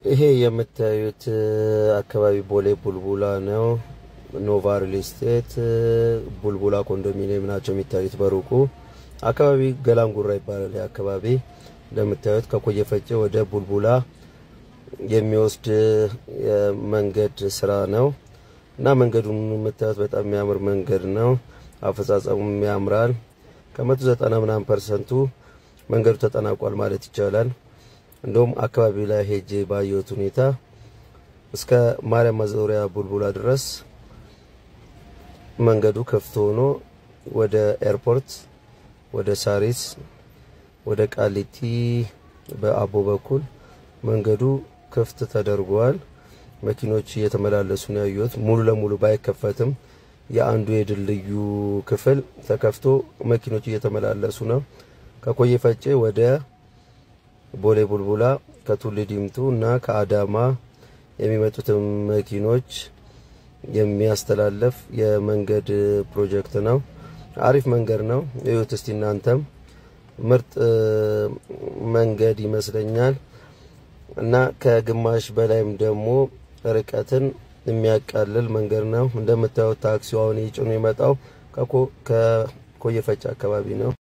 ይሄ የምታዩት አካባቢ ቦሌ ቡልቡላ ነው። ኖቫ ሪል ስቴት ቡልቡላ ኮንዶሚኒየም ናቸው የሚታዩት በሩቁ። አካባቢ ገላንጉራ ይባላል። ይህ አካባቢ እንደምታዩት ከኮየ ፈጬ ወደ ቡልቡላ የሚወስድ የመንገድ ስራ ነው እና መንገዱን የምታዩት በጣም የሚያምር መንገድ ነው። አፈጻጸሙም ያምራል። ከመቶ ዘጠና ምናምን ፐርሰንቱ መንገዱ ተጠናቋል ማለት ይቻላል። እንደውም አካባቢ ላይ ሄጄ ባየሁት ሁኔታ እስከ ማርያም ማዞሪያ ቡልቡላ ድረስ መንገዱ ክፍት ሆኖ ወደ ኤርፖርት፣ ወደ ሳሪስ፣ ወደ ቃሊቲ በአቦ በኩል መንገዱ ክፍት ተደርጓል። መኪኖች እየተመላለሱ ነው ያዩት። ሙሉ ለሙሉ ባይከፈትም የአንዱ የድልድዩ ክፍል ተከፍቶ መኪኖች እየተመላለሱ ነው። ከኮየ ፈጬ ወደ ቦሌ ቡልቡላ ከቱሉ ዲምቱ እና ከአዳማ የሚመጡትን መኪኖች የሚያስተላልፍ የመንገድ ፕሮጀክት ነው። አሪፍ መንገድ ነው። እዩት እስቲ እናንተም ምርጥ መንገድ ይመስለኛል እና ከግማሽ በላይም ደግሞ ርቀትን የሚያቃልል መንገድ ነው። እንደምታዩት ታክሲው አሁን ይጭኑ የመጣው ከኮየ ፈጬ አካባቢ ነው።